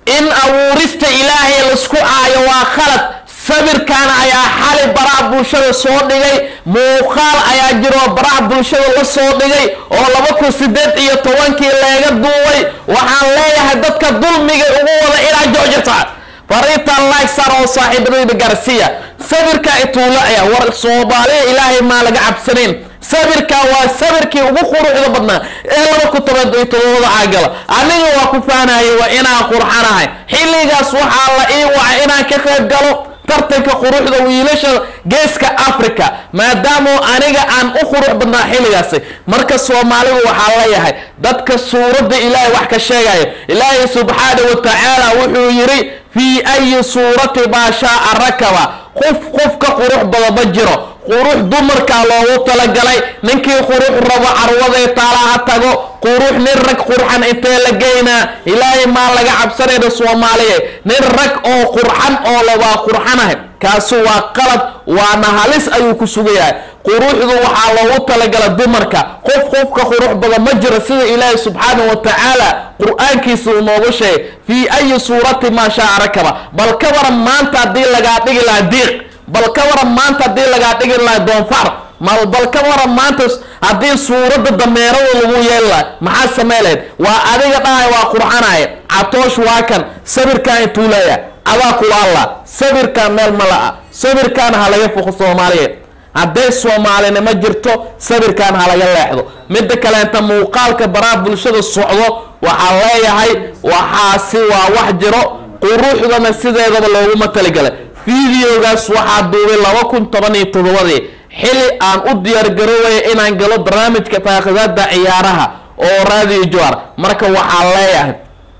in abuurista ilaahay laisku aayo waa khalad sawirkan ayaa xali baraha bulshada soo dhigay muuqaal ayaa jiroo baraha bulshada la soo dhigay oo laba kun sideed iyo tobankii leega duubay waxaan leeyahay dadka dulmiga ugu wada inaa joojita fariintan lagsar oo saaxiibadayda garsiya sawirka ituula ayaa war soomaaliya ilaahay maa laga cabsanayn sawirka waa sawirkii ugu quruxda badnaa ee laba kun toban iyo todobada caagala aniga waa ku faanayay waa inaan qurxanahay xilligaas waxaa la ii wacay inaan ka qayb galo tartanka quruxda wiilasha geeska africa maadaama aniga aan u qurux badnaa xilligaasi marka soomaalidu waxaa leeyahay dadka suuradda ilaahay wax ka sheegaya ilaahay subxaana wa tacaala wuxuu yidhi fii ayi suurati maa shaaa rakaba qof qof ka qurux badan ma jiro qurux dumarkaa loogu talagalay ninkii qurux rabo carwaday taala ha tago qurux nin rag qurxan intee la geynaa ilaahay maa laga cabsanayna soomaaliya nin rag oo qurxan oo labaa qurxanahay kaasu waa qalad waana halis ayuu ku sugayahay quruxdu waxaa loogu talagala dumarka qof qofka qurux badan ma jiro sida ilaahay subxaana wa tacaala qur-aankiisa uu noogu sheegay fii ayi suurati maa shaa rakaba bal ka waran maanta haddii lagaa dhigi lahaa diiq bal ka waran maanta haddii lagaa dhigi lahaa doonfar mal bal ka waran maanta haddii suuradda dameerada lagu yeeli laha maxaa samey lahayd waa adiga dhahay waa qurxanaya catoosh waa kan sawirkan intuu leeya adaa kula alla sawirkan meel ma la-a sawirkan ha laga foqo soomaaliyeed hadday soomaalinimo jirto sawirkan ha laga leexdo midda kaleenta muuqaalka baraha bulshada socdo waxaa leeyahay waxaasi waa wax jiro quruxdana sideedaba looguma taligalay videogaas waxaa duubay laba kun toban iyo toddobadii xili aan u diyaargaroobaya inaan galo barnaamijka faaqidaada ciyaaraha oo radio johar marka waxaa leeyahay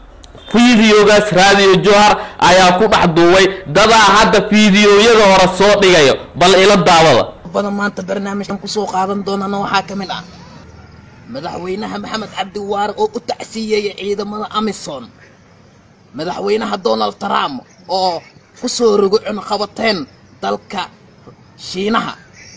videogaas radio johar ayaa ku dhex duubay dadaa hadda videoyada hore soo dhigayo bal ila daawada badan maanta barnaamijkan kusoo qaadan doonana waxaa ka mid ah madaxweynaha maxamed cabdi waare oo u tacsiiyey ciidamada amisom madaxweynaha donald trump oo ku soo rogo cunqabateen dalka shiinaha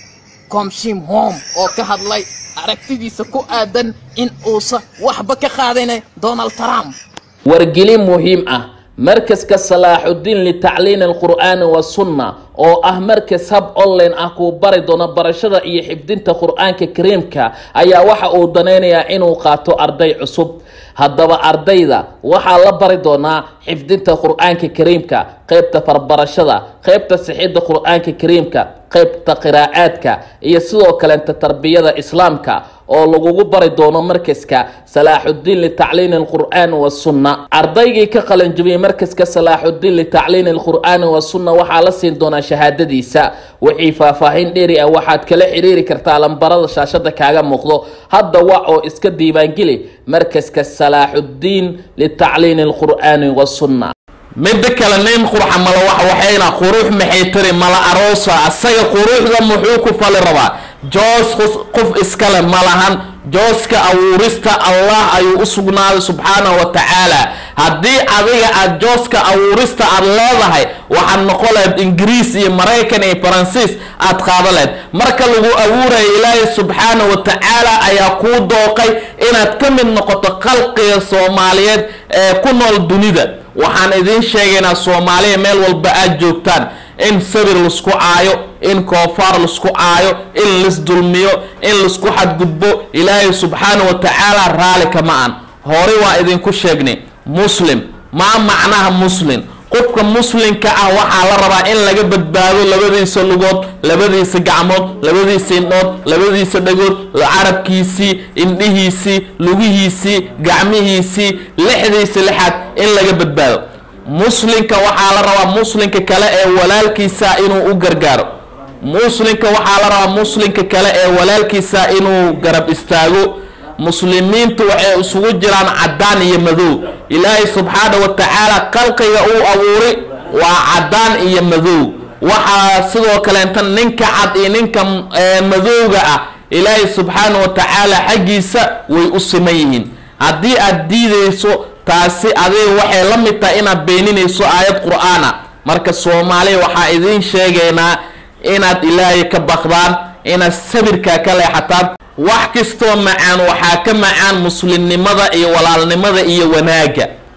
komshim hom oo ka hadlay aragtidiisa ku aadan in uusan waxba ka qaadayn donald trump wargelin muhiim ah markaska salaaxudiin litacliini alqur'aani wasunna oo ah markas hab online ah kuu bari doono barashada iyo xifdinta qur-aanka kariimka ayaa waxa uu danaynayaa inuu qaato arday cusub haddaba ardayda waxaa la bari doonaa xifdinta qur-aanka kariimka qeybta farbarashada qeybta sixidda qur-aanka kariimka qeybta qiraa'aadka iyo sidoo kaleenta tarbiyada islaamka oo lagugu bari doono markaska salaaxudiin litacliini alqur'aani wasunna ardaygii ka qalanjabiyey markaska salaaxudiin litacliini alqur'aani wasunna waxaa la siin doonaa shahaadadiisa wixii faahfaahin dheeri ah waxaad kala xiriiri kartaa lambarada shaashada kaaga muuqdo hadda wac oo iska diiwaangeli markaska salaaxudiin litacliini alqur'aani wasunna midda kale nin qurxa mala wax waxayna qurux maxay tiri mala aroosa asaga quruxda muxuu ku fali rabaa joos qof iskale ma lahan jooska abuurista allah ayuu u sugnaaday subxaanahu wa tacaala haddii adiga aad jooska abuurista aad leedahay waxaad noqon lahayd ingiriis iyo maraykan iyo faransiis aad qaada lahayd marka lagu abuuraya ilaahay subxaanahu wa tacaala ayaa kuu dooqay inaad ka mid noqoto khalqiga soomaaliyeed ee ku nool dunida waxaan idiin sheegaynaa soomaaliya meel walba aad joogtaan in sabir laisku caayo in koofaar laisku caayo in laisdulmiyo in laisku xadgudbo ilaahay subxaana wa tacaala raali kama an hore waa idinku sheegnay muslim maa macnaha muslim qofka muslimka ah waxaa la rabaa in laga badbaado labadiisa lugood labadiisa gacmood labadiisa indhood labadiisa dhagood carabkiisii indhihiisii lugihiisii gacmihiisii lixdiisa lixaad in laga badbaado muslimka waxaa la rabaa muslimka kale ee walaalkiisa inuu u gargaaro muslimka waxaa la rabaa muslimka kale ee walaalkiisa inuu garab istaago muslimiintu waxay isugu jiraan caddaan iyo madow ilaahay subxaana wa tacaala khalqiga uu abuuray waa caddaan iyo madow waxaa sidoo kaleenta ninka cad iyo ninka madowga ah ilaahay subxaana wa tacaala xaggiisa way u siman yihiin haddii aad diidayso taasi adiga waxay la mid tahay inaad beeninayso aayad qur-aana marka soomaaliya waxaa idiin sheegaynaa inaad ilaahay ka baqdaan inaad sabirkaa ka leexataan wax kastoo macaan waxaa ka macaan muslimnimada iyo walaalnimada iyo wanaagga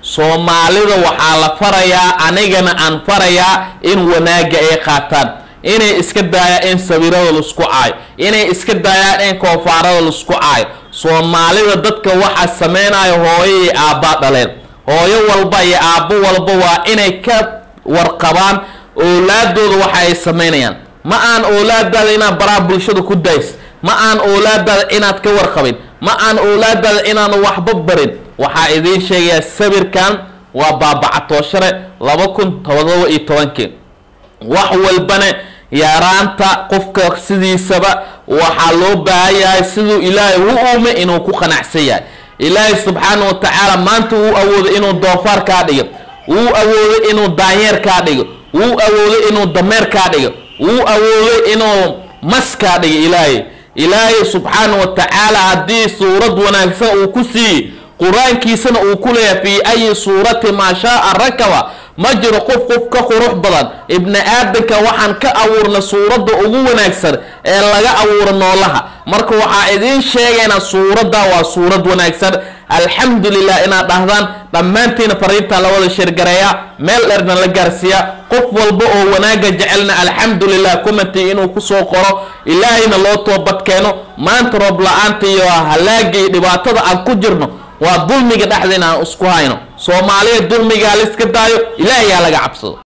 soomaalida waxaa la farayaa anigana aan farayaa in wanaagga ay qaataan inay iska daayaan in sawirada laisku caayo inay iska daayaan in koofaarada laisku caayo soomaalida dadka waxaa sameynayo hooyo iyo aabbaa dhaleen hooyo walba iyo aabbo walba waa inay ka warqabaan oolaadooda waxa ay sameynayaan ma aan oolaadaada inaad baraha bulshada ku days ma aan oolaadaada inaad ka warqabin ma aan oolaadaada inaanu waxba barin waxaa idiin sheegayaa sawirkan waa baabacatooshare laba kun todoba iyo tobankii wax walbana yaraanta qofka sidiisaba waxaa loo baahan yahay siduu ilaahay u uume inuu ku qanacsan yahay ilaahay subxaana wa tacaala maanta wuu awooday inuu doofaar kaa dhigo wuu awooday inuu daanyeer kaa dhigo wuu awooday inuu dameer kaa dhigo wuu awooday inuu mas kaa dhigo ilaahay ilaahay subxaana wa tacaala haddii suurad wanaagsan uu ku siiyey qur-aankiisana uu ku leeyahay fii ayi suurati maa shaaa rakaba ma jiro qof qof ka qurux badan ibni aadanka waxaan ka abuurna suuradda ugu wanaagsan ee laga abuuro noolaha marka waxaa idiin sheegaynaa suuradda waa suurad wanaagsan alxamdulilah inaad dhahdaan dhammaantiina fariinta la wada sheergareeya meel dherna la gaarsiiya qof walba oo wanaagga jecelna alxamdulilah commenti inuu kusoo qoro ilaahayna loo toobadkeeno maanta roob la-aanta iyo halaagga iyo dhibaatada aan ku jirno waa dulmiga dhexdeena aan isku hayno soomaaliya dulmigaa la iska daayo ilaahayaa laga cabsado